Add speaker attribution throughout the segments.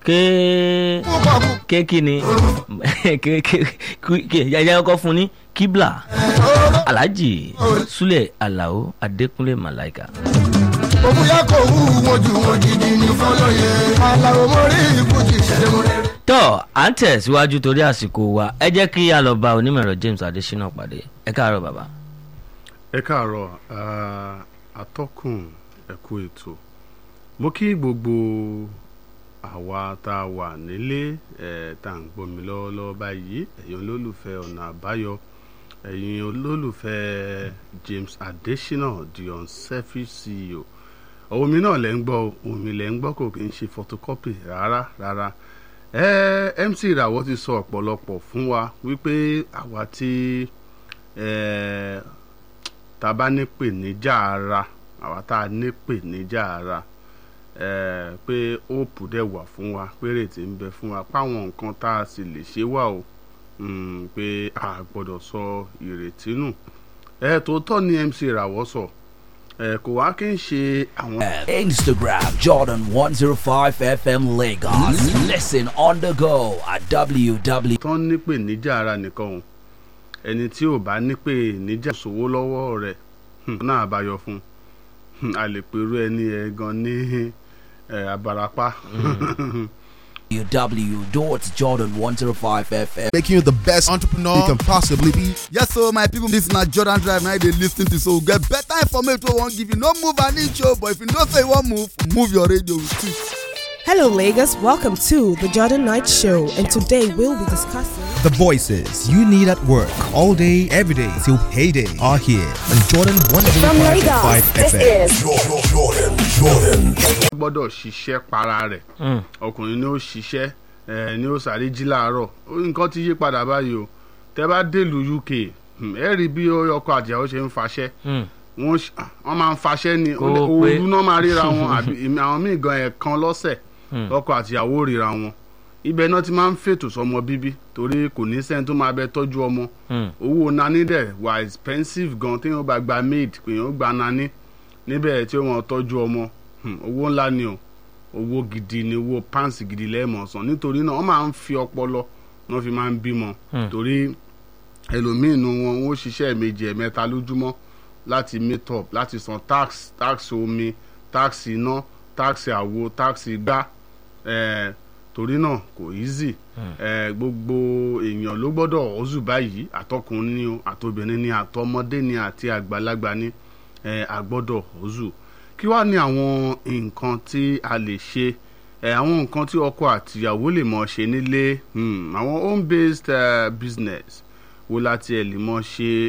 Speaker 1: ké ké kí ni ké ké ké yàyà ọkọ fún ní kíbla alhaji sule alao adekunle malaika.
Speaker 2: òbúyá kò wú wọn jù wọn jìjì ní fọlọ́yẹ aláwọ̀ mọ́rí ìbùjì ṣẹlẹ̀ mọ́rẹ́.
Speaker 1: tọ́ à ń tẹ̀síwájú torí àsìkò wa ẹ jẹ́ kí a lọ bá onímọ̀ẹ̀rọ james adesina pàdé ẹ káàárọ̀ bàbá.
Speaker 3: ẹ káàárọ̀ ah, atọ́kùn ẹ̀kú ètò mo kí gbogbo àwa tá a wà nílé ẹ̀ tá à ń gbọ́ mi lọ́wọ́lọ́wọ́ báyìí ẹ̀yin olólùfẹ́ ọ̀nà àbáyọ ẹ̀yin olólùfẹ́ James Adesina the unselfish CEO ohun mi náà lẹ́ ń gbọ́ ohun mi lẹ́ ń gbọ́ kò kí n ṣe photocopy rárá rárá ẹ MC ìràwọ̀ ti sọ ọ̀pọ̀lọpọ̀ fún wa wípé àwa tí ẹ tá a bá ní pè níjà ara àwa tá a ní pè níjà ara ẹ pé hope dẹ̀ wà fún wa pé rètí ń bẹ fún wa páwọn nǹkan tá a sì lè ṣe wà o mm, pé a gbọ́dọ̀ sọ ìrètí nù ẹ tòótọ́ ni MC ìràwọ̀ sọ ẹ kò wá kí n ṣe àwọn.
Speaker 4: Instagram Jordan 105 FM Lagos. Listen on the go at www.
Speaker 3: tán nípè níjà ara nìkan o ẹni tí ò bá nípè níjà sówó lọ́wọ́ rẹ̀ hmm, náà àbáyọ fún un a lè pèrú ẹni ẹ gan ní ẹ, abarapá.
Speaker 4: www.jordan105fm.
Speaker 5: making you the best entrepreneur you can possibly be. Yes, so my people, this na Jordan Drive now they lis ten to so we get better information wey we wan give you. No move an inch o, but if you know say you wan move, move your radio with it.
Speaker 6: Hello, Lagos. Welcome to the Jordan Knight Show, and today we'll be discussing.
Speaker 7: The voices you need at work all day, every day till payday are here on Jordan
Speaker 8: From
Speaker 7: 105.5
Speaker 8: Lagos, this
Speaker 7: FM.
Speaker 8: is
Speaker 3: gbọ́dọ̀ ṣiṣẹ́ para rẹ̀ ọkùnrin ni ó ṣiṣẹ́ ẹ ní ó sáré jí láàárọ̀ ó- nǹkan ti yí padà báyìí o tẹ́ bá délùú UK hmm, ẹ rí bí ọkọ àtìyàwó ṣe ń faṣẹ́ wọ́n ṣ- wọ́n máa ń faṣẹ́ ni
Speaker 1: Kó o pé.
Speaker 3: òru náà máa ríra wọn àbí ìmí- àwọn míì gan ẹ̀ẹ̀kan lọ́sẹ̀ ọkọ àtìyàwó ríra wọn ibẹ̀ náà ti máa ń fètò sọmọ bíbí torí kò ní sẹ́ni tó máa bẹ tọ́jú ọmọ owó nani dẹ̀ wà expensive gan tí wọ́n bá gba maid pé wọ́n gba nani níbẹ̀ tí wọ́n tọ́jú ọmọ hmm, owó ńlá ni o owó gidi ni owó pàǹsì gidi lẹ́ẹ̀mọ̀ san nítorí náà wọ́n máa ń fi ọpọlọ wọ́n fi máa ń bímọ torí ẹlòmíín nu wọn wọ́n ṣiṣẹ́ méjì ẹ̀mẹ́ta lójúmọ́ láti meet up láti san tax tax omi tax iná tax àwo tax igbá eh, torí náà kò easy eh, gbogbo èèyàn ló gbọ́dọ̀ ọ̀zù báyìí àtọkùnrin ni o àtobìnrin ni àtọmọdé ni àti àgbàlagbà ni eh, àgbọ́dọ̀ ọ̀zù kí wàá ní àwọn nǹkan tí a lè ṣe ẹ àwọn nǹkan tí ọkọ àtìyàwó lè mọ ṣe nílé hmm, àwọn home based uh, business wo la tiẹ̀ lè mọ ṣe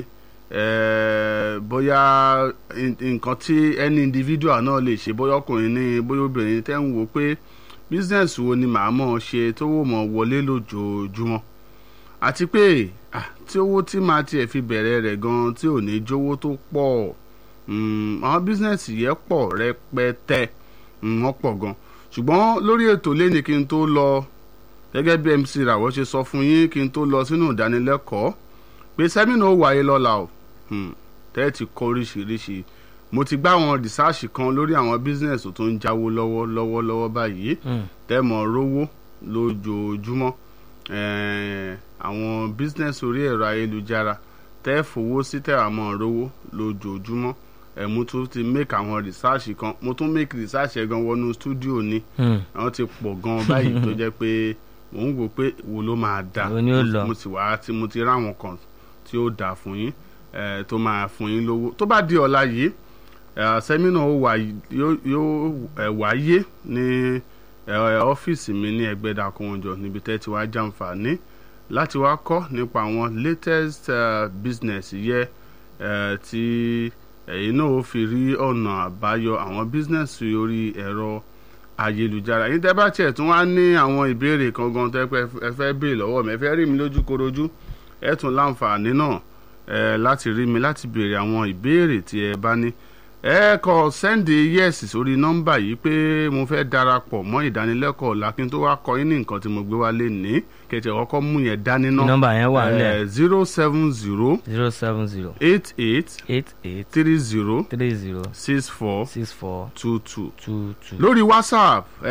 Speaker 3: eh, bóyá in- nǹkan tí any individual náà lè ṣe bóyá ọkùnrin ní bóyá obìnrin tẹ́ ń wò pé business wo ni màá mọ̀ ṣe tó wò mọ̀ wọlé lójoojúmọ́ àti pé ah, tí owó tí màá tiẹ̀ fi bẹ̀rẹ̀ rẹ̀ gan tí ò ní jówó tó pọ̀ mm, àwọn business yẹn pọ̀ rẹpẹtẹ mm, wọ́n pọ̀ gan ṣùgbọ́n lórí ètò lẹ́ni kí n tó lọ gẹ́gẹ́ bí MC Ràwọ́ ṣe sọ fún yín kí n tó lọ sínú ìdánilẹ́kọ̀ọ́ pé sẹ́mínà ó wáyé lọ́la o Hmm, tẹ́ ẹ ti kọ́ oríṣiríṣi mo ti gbá àwọn rìsáàṣì kan lórí àwọn business tó ń jáwó lọ́wọ́ lọ́wọ́ lọ́wọ́ báyìí tẹ́ mọ̀ rówó lójoojúmọ́ Eh, àwọn business orí ẹ̀rọ ayélujára tẹ́ fowó sí tẹ́ àmọ́ rówó lójoojúmọ́ ẹ̀ mo tún ti make àwọn research kan mo tún make research ẹ̀ gan wọnú studio ni àwọn ti pọ̀ gan báyìí tó jẹ́ pé mò ń wò pé wo ló máa dà
Speaker 1: Wo ni ó lọ?
Speaker 3: mo sì wá tí mo ti ráwọn kan tí ó dà fún yín ẹ̀ tó máa fún yín lówó tó bá di ọ̀la yìí ẹ̀ sẹ́mínà ó wà yóò yóò ẹ̀ wáyé ní ẹ̀ ọ́fíìsì mi ní ẹgbẹ́dà kọ́wọ́njọ níbi tẹ́ ti wá jàǹfààní láti wá kọ́ nípa àwọn latest uh, business yẹ uh, tí ẹ̀yin náà ó fi rí ọ̀nà àbáyọ àwọn business orí ẹ̀rọ ayélujára yín tẹ́ bá tiẹ̀ tún wá ní àwọn ìbéèrè kan gan tẹ́ pé ẹ fẹ́ béèrè lọ́wọ́ mi ẹ fẹ́ rí mi lójú korojú ẹ tún láǹfààní náà ẹ láti rí mi láti béèrè àwọn ìbéèrè tí ẹ bá ní ẹ kọ sẹ́ndì yẹ́sì sórí nọ́mbà yìí pé mo fẹ́ darapọ̀ mọ́ ìdánilẹ́kọ̀ọ́ ọ̀la kí n tó wá kọ yín ní nǹkan tí mo gbé wá lé ní kẹ̀tẹ̀ ọkọ̀ mú yẹn dání náà
Speaker 1: nọ́mbà yẹn wà nílẹ̀
Speaker 3: zero seven zero
Speaker 1: zero seven zero
Speaker 3: eight eight
Speaker 1: eight eight
Speaker 3: three zero
Speaker 1: three zero
Speaker 3: six four
Speaker 1: six four
Speaker 3: two two
Speaker 1: two two.
Speaker 3: lórí whatsapp